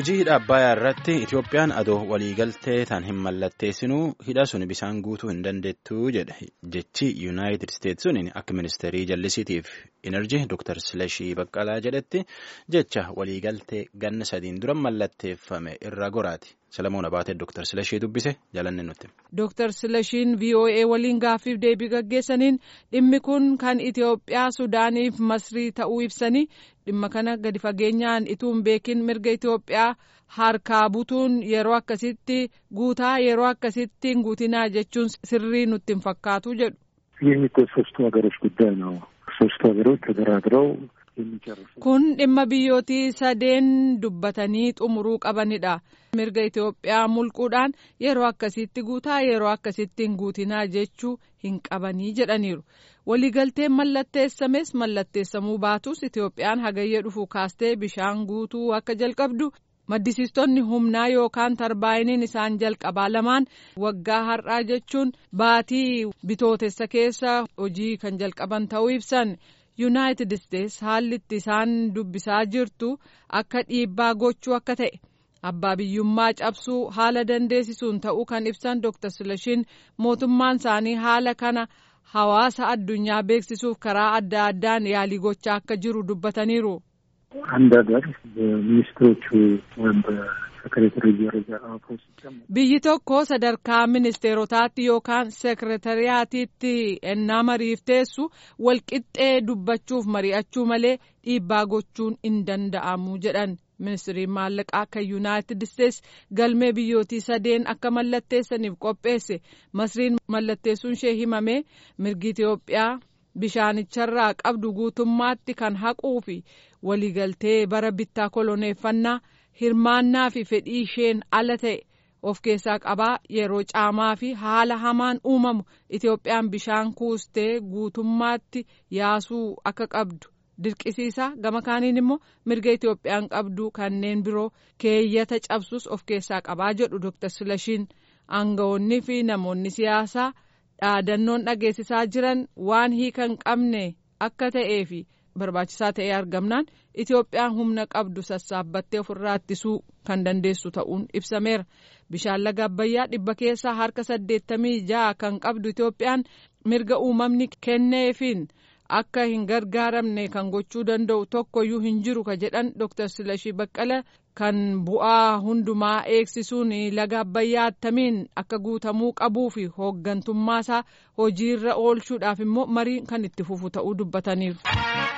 Hujii hidha Abbayyaa irratti Itoophiyaan adoo waliigaltee tan hin mallatteessinuu hidha sun bisaan guutuu hin dandeettuu jedhe jechi Yuunaayitid Isteetsi sun akka ministeerii jallisiitiif Inerjii Dr. Silashii Baqqalaa jedhetti jecha waliigaltee ganna sadiin dura mallatteeffame irraa goraati. Salamoon Abaatee Dr. Silashii dubbise jalanne nutti. Dr. Silashiin VOA waliin gaaffiif deebii gaggeessaniin dhimmi kun kan Itoophiyaa Sudaaniif Masrii ta'uu ibsanii dhimma kana gadi fageenyaan ituun beekin mirga Itoophiyaa harkaa butuun yeroo akkasitti guutaa yeroo akkasitti hin guutinaa jechuun sirrii nutti hin fakkaatu jedhu. ይህ እኮ ሶስቱ ሀገሮች ጉዳይ ነው። ሶስቱ ሀገሮች ተደራድረው kun dhimma biyyootii sadeen dubbatanii xumuruu qabanidha. mirga Itoophiyaa mulquudhaan yeroo akkasitti guutaa yeroo akkasitti hin guutinaa jechuu hin qabanii jedhaniiru. waliigalteen mallatteessames mallatteessamuu baatus Itoophiyaan hagayya dhufu kaastee bishaan guutuu akka jalqabdu maddisiistonni humnaa yookaan tarbaayiniin isaan jalqabaa lamaan waggaa har'aa jechuun baatii bitootessa keessa hojii kan jalqaban ta'uu ibsan. yuunaayitid isteetsi haalli itti isaan dubbisaa jirtu akka dhiibbaa gochuu akka ta'e abbaa biyyummaa cabsuu haala dandeessisuun ta'uu kan ibsan dr silashiin mootummaan isaanii haala kana hawaasa addunyaa beeksisuuf karaa adda addaan yaalii gochaa akka jiru dubbataniiru. አንድ ሀገር በሚኒስትሮቹ ወይም በሴክሬታሪ ደረጃ አፍሮ ሲቀመጥ biyyi tokko sadarkaa ministeerotaatti yookaan seekretariyaatiitti ennaa mariif teessu walqixxee dubbachuuf mari'achuu malee dhiibbaa gochuun hin danda'amu jedhan ministiriin maallaqaa kan yuunaayitid isteetsi galmee biyyootii sadeen akka mallatteessaniif qopheesse masriin mallatteessuun ishee himame mirgi itiyoophiyaa bishaanicharraa qabdu guutummaatti kan haquu fi waliigaltee bara bittaa koloneeffannaa hirmaannaa fi fedhii isheen ala ta'e of keessaa qabaa yeroo caamaa fi haala hamaan uumamu itoophiyaan bishaan kuustee guutummaatti yaasuu akka qabdu dirqisiisa gama kaaniin immoo mirga itoophiyaan qabdu kanneen biroo keeyyata cabsus of keessaa qabaa jedhu dr silashiin aangawoonni fi namoonni siyaasaa dhaadannoon dhageessisaa jiran waan hiikan qabne akka ta'ee fi barbaachisaa ta'ee argamnaan itoophiyaan humna qabdu sassaabbattee ofirraa ittisuu kan dandeessu ta'uun ibsameera bishaan laga abbayyaa dhibba keessaa harka saddeettamii ja'a kan qabdu itoophiyaan mirga uumamni kenneefiin akka hin gargaaramne kan gochuu danda'u tokkoyyuu hin jiru ka jedhan dr silashii baqqala kan bu'aa hundumaa eegsisuun laga abbayyaa attamiin akka guutamuu qabuu fi hooggantummaasaa hojiirra oolchuudhaaf immoo mariin kan itti fufu ta'uu dubbataniiru.